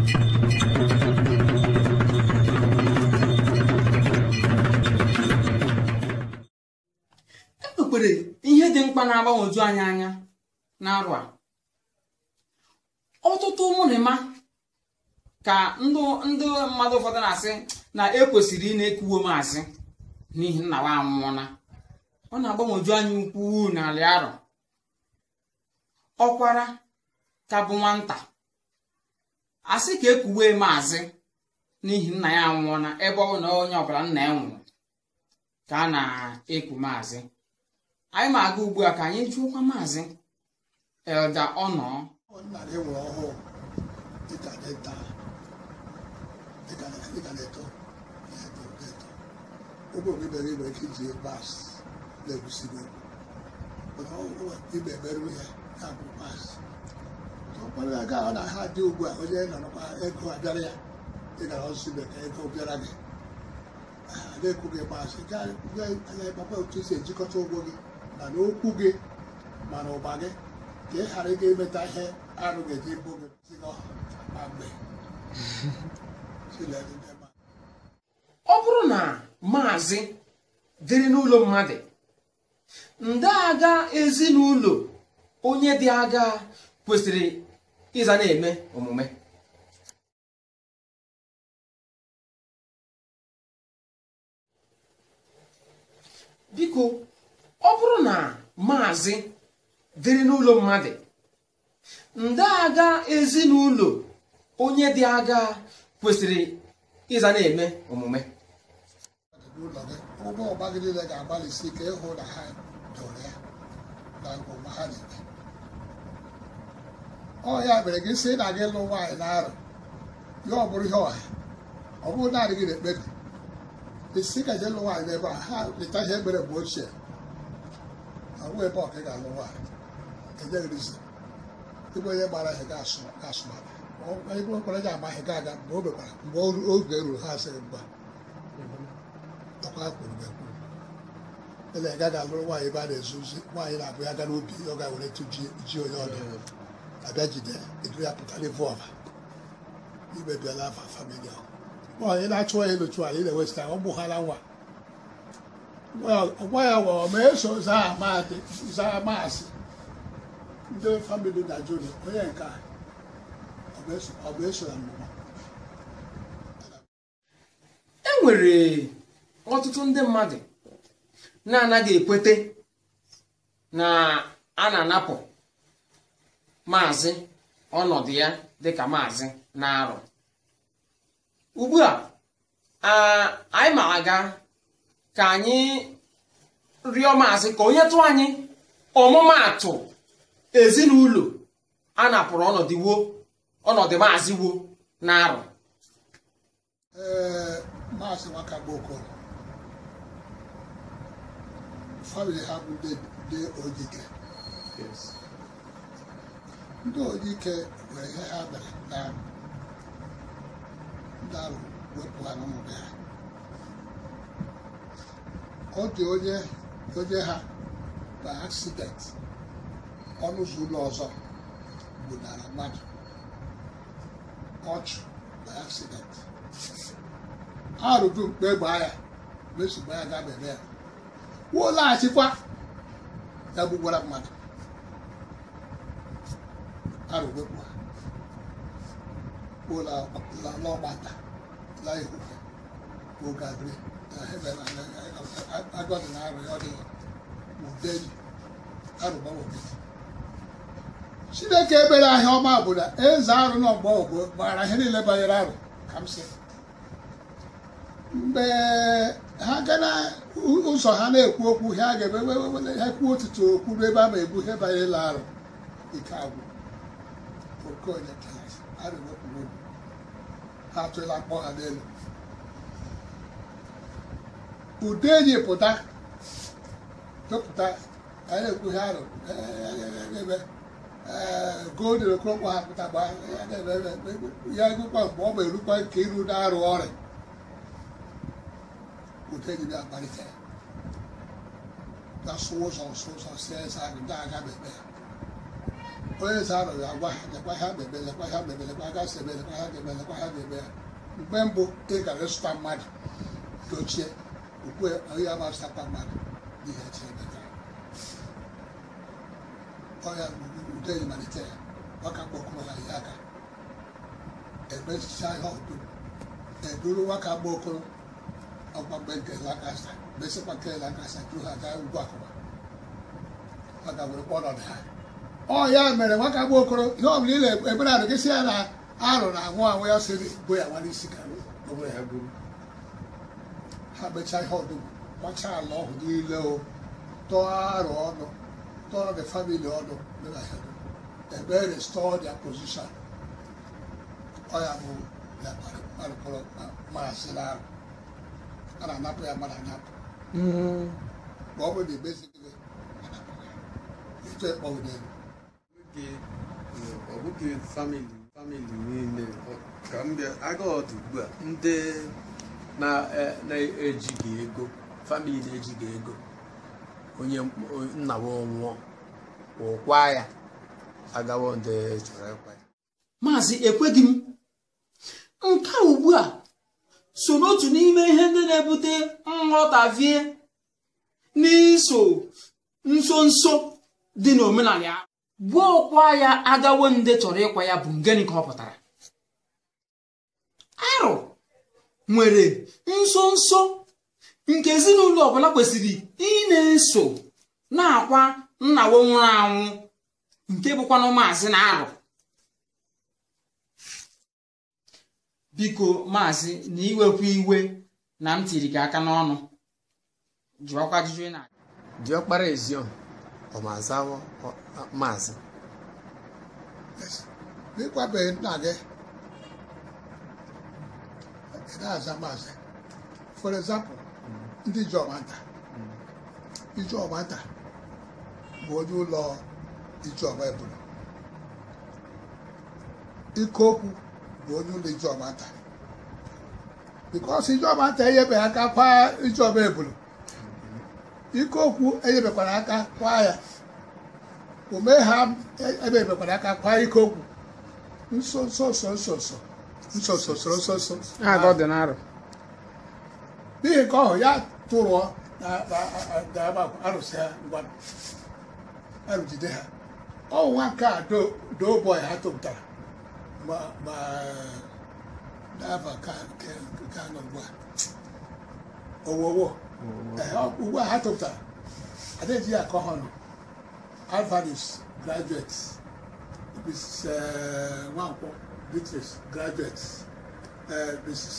enwekwere ihe dị mkpa na-agbanwoju anyị anya n'arụ a ọtụtụ ụmụnịma ka ndị ndị mmadụ ụfọdụ na-asị na ekwesịrị ị na-ekwuwo maazị n'ihi nna wa anwụọla ọ na-agbanwoju anyị ukwuu n'ala arọ ọkwara ka bụ nwata asị ka ekwuwe maazị n'ihi nna ya anwụọla ebe ọ bụ na onye ọbụla nna ya nwụrụ ka a na-ekwu maazị anyị ma aga ugbu a ka anyị jụọkwa maazị elda ọnọ nna gị nwere ọhụụ dịka dịka dịka dịka na-eto na-eto na-eto ụgbọ obibere nwere ike iji bas na-egusigo ibe emerụ ya ya bụ bas ọkpara ya ga ọ na ha dị ugbu a onye nọrọkwa ego abịara ya ịgara ọsụ ibe ka ego bịara gị na-ekwu gị bas anya papa otu isi ejikọta ụgwọ gị mana okwu gị mana ụba gị ka ị ghara ịga imeta ihe arụ ga-eji bụ gị sigọ ma mgbe ọ bụrụ na maazị dịrị n'ụlọ mmadụ ndị agha ezinụlọ onye dị agha kwesịrị ịza na-eme omume biko ọ bụrụ na maazị dịrị n'ụlọ mmadụ ndị agha ezinụlọ onye dị agha kwesịrị ịza na-eme omume n'ụlọ gị ụgbọ ọgba gị niile ga-agbalịsi ike ịhụ na ha doro ya na omume ha na-eme ọ ya mere gị sị na gị lụ nwaanyị na-arụ ya ọ bụrụ ihe ọha ọ bụrụ naanị gị na-ekpebi isi ka je lụ nwaanyị n'ebe a ha leta ihe mere mgbe ochie ọ bụghị ebe ọ ka ị ga-alụ nwaanyị enyeghịrịzi ịbụ onye gbara ihe ga-asụmara ebe okwere ji agba ihe ga-aga mgbe o mekwara mgbe oge ruru ha asịrị mgba ọkwa kwuru ekwu ele ga ga alụrụ nwaanyị ebe a na-ezu ozi nwaanyị na-abụ ya ga n'obi ọ ga-were tụ ji onye ọdụ abịa jide edu ya pụtara ivu ọba imebiela afa famili ahụ nwaanyị na-achụ ya ịlụchụ anyị na-ewesịta ụmụ ha na nwa nwa ya were ma eso zaa maasị ndị famili na jụrụ onye nke a ọ bụ eso na mmụọ e nwere ọtụtụ ndị mmadụ na-anaghị ekwete na a na-anapụ maazị ọnọdụ ya dịka maazị na-arụ ugbu a anyị ma aga ka anyị rịọ maazị ka onye tụ anyị ọmụmaatụ ezinụlọ a napụrụ ọnọdụ wo ọnọdụ maazị wo na-arụ ee maazị nwaka gboko famili ha bụ ndị ojike ndị ojike nwere ihe ha mere na ndị arụ wepụ ha n'ụmụ ha ọ dị onye onye ha na accident ọnụ ụzọ ụlọ ọzọ gbunara mmadụ ọchụ na accident arụdụ mkpe gbaa ya mesogbu ya ga bebe ya wuo laghachikwa ya gbugbara mmadụ arụ wepụ ha ụlọ ọgbata la ihu ogabri agọdị na arụ ya ọ dị udeli arụgbanwobi chineke ebere ahịa ọma bụ na eze arụ na ọgbọ ogbo gbara ihe niile banyere arụ ka m sị mgbe ha gara ụzọ ha na-ekwu okwu ha ga-eme ha kwuo otutu okwu ebe a ma ebu ihe banyere arụ ike agwụ okonye arụwepụrụ obi ha atụla mkpọ ha n'elu ude enyi pụta tụpụta anyị na-ekwu ihe arụ ebe golden okonkwo ha pụta gba ya egwukwa mgbe ọ ma erukwa nke iru na-arụ ọrịa ude enyi na-akpalite na-asụ ụzọ nsụ ụzọ si eze ahụ ndị aga bebe onye eze arụ ya agwa ha lekwa ha na-eme lekwa ha na-eme lekwa ha ga-esi eme lekwa ha ga-eme lekwa ha ga-eme ya mgbe mbụ ị gara ịzụta mmadụ dochie ukwe onye ama zụtakwa mmadụ n'ihe Chineke ọya ude yi malite ya ọ ka kpọkụrụ ya ihe aka emechicha ihe ọdụ eduru nwaka gba okoro ọgbagbe nke lakasa mesịkwa nke lakasa duru ha gaa ugwu akụma ọ ga were kpọọ ọnọdụ ha ọ ya mere nwaka gba okoro ihe ọ bụla ị na-ebere arụ gị si ya na arụ na anwụ anwụ ya sịrị bo ya nwa n'isi ka o were ya buru ha mechaa ihe ọdụ gbachaa ala ọhụ niile o tọọ arụ ọnụ tọọ the family ọnụ mere ha ebe restore their position ọ ya bụ ya kpọrọ maasị na arụ a na-anapụ ya mmadụ anapụ ma ọ bụrụ na emezighị anapụ ya etu ekpọghị n'elu ọ bụghị famili famili niile ka m bịa aga ọdụ ugbu a ndị na-ejighị ego famili na-ejighị ego onye nna m nwụọ ụkwa ya agawo ndị chọrọ ịkwa ya maazị ekweghị m nke a ugbu a so n'otu n'ime ihe ndị na-ebute nghọtavie n'iso nso nso dị n'omenala ya gbuo ọkwa ya agawo ndị chọrọ ịkwa ya bụ ngeni ka ọ pụtara arụ nwere nso nso nke ezinụlọ ọbụla kwesịrị ị na-eso na-akwa nnawo nwụrụ anwụ nke bụkwanụ maazị na arụ biko maazị na iwekwa iwe na m tiri gị aka n'ọnụ jụọkwa ajụjụ ị na diọkpara ezion ọ ma azawo maazị n'ịkwabeghị nna gị ị na-aza maazị for example ndị Ijeọmanta Ijeọmanta bụ onye ụlọ Ijeọma Ebulu Ikoku bụ onye ụlọ Ijeọmanta because Ijeọmanta enyebeghị aka kwa Ijeọma Ebulu Ikoku enyebekwara aka kwa ya ome ha ebebekwara aka kwa Ikoku nso nso nso nso nso nso nso nso nso nso n'ihi nke ọhụ ya tụrụọ arụsị ha ngwa arụjide ha ọnwụ nwa nke a doo bọị ha tụpụtara ma n'afọ ka nọ ugbu a owowo ugbu a ha tụpụtara adịghị ya akọ ha ọnụ alvanis graduate mrs nwankwọ beatrice graduate mrs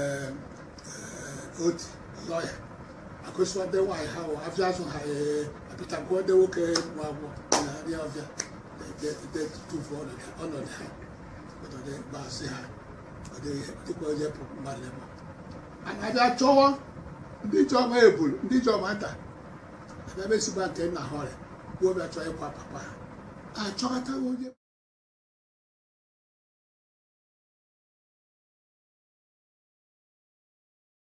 oti lọya akụsịwadị nwaanyị ha wụ afịa azụ ha apịtakwuode nwoke nwa abụọ na nri ọbịa tufu ọnọdụ ha ọnọdụ gbasị ha dịkwa onye mmadụ ebe a na-abịa chọwa ndị Ijeọma Ebulu ndị Ijeọma nta abịa mesigba nke nna ha ọrịa gwuo bịa chọọ ịkwa papa ha achọghọtaghị onye